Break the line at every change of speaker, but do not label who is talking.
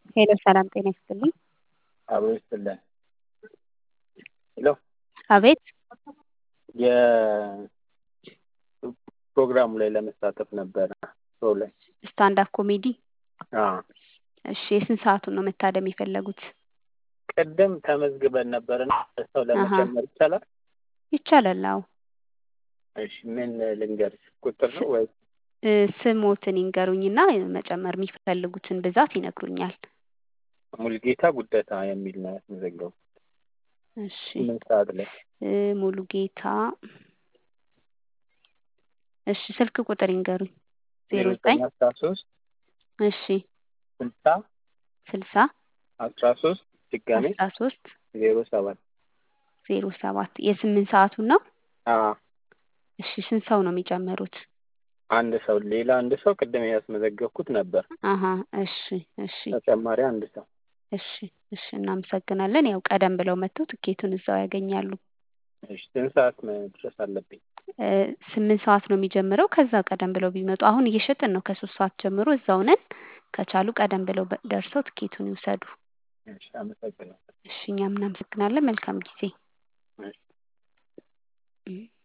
ሄሎ ሰላም ጤና ይስጥልኝ።
አብሮ ይስጥልን። ሄሎ
አቤት
የፕሮግራሙ ላይ ለመሳተፍ ነበረ ሾው ላይ
ስታንድ አፕ ኮሜዲ።
አዎ።
እሺ የስንት ሰዓቱን ነው መታደም የፈለጉት?
ቅድም ተመዝግበን ነበርና ሰው ለመጨመር ይቻላል?
ይቻላል። አዎ
እሺ ምን ልንገርሽ ቁጥር ነው ወይ?
እ ስሞትን ይንገሩኝና መጨመር የሚፈልጉትን ብዛት ይነግሩኛል።
ሙልጌታ ጉደታ የሚል ነው ያስመዘገቡ
እሺ
ስምንት ሰዓት ላይ
እ ሙሉ ጌታ እሺ ስልክ ቁጥር ይንገሩኝ። ዜሮ ዘጠኝ
አስራ ሶስት
እሺ
ስልሳ
ስልሳ
አስራ ሶስት ድጋሜ
አስራ ሶስት
ዜሮ ሰባት
ዜሮ ሰባት የስምንት ሰዓቱን ነው?
አዎ
እሺ ስንት ሰው ነው የሚጨምሩት?
አንድ ሰው ሌላ አንድ ሰው ቅድም ያስመዘገብኩት ነበር።
አሀ እሺ እሺ
ተጨማሪ አንድ ሰው
እሺ እሺ እናመሰግናለን። ያው ቀደም ብለው መጥተው ትኬቱን እዛው ያገኛሉ።
እሺ ስንት ሰዓት መድረስ አለብኝ?
እ ስምንት ሰዓት ነው የሚጀምረው። ከዛ ቀደም ብለው ቢመጡ አሁን እየሸጥን ነው። ከሶስት ሰዓት ጀምሮ እዛው ነን። ከቻሉ ቀደም ብለው በ- ደርሰው ትኬቱን ይውሰዱ።
እሺ አመሰግናለሁ።
እሺ እኛም እናመሰግናለን። መልካም ጊዜ።
እሺ
እ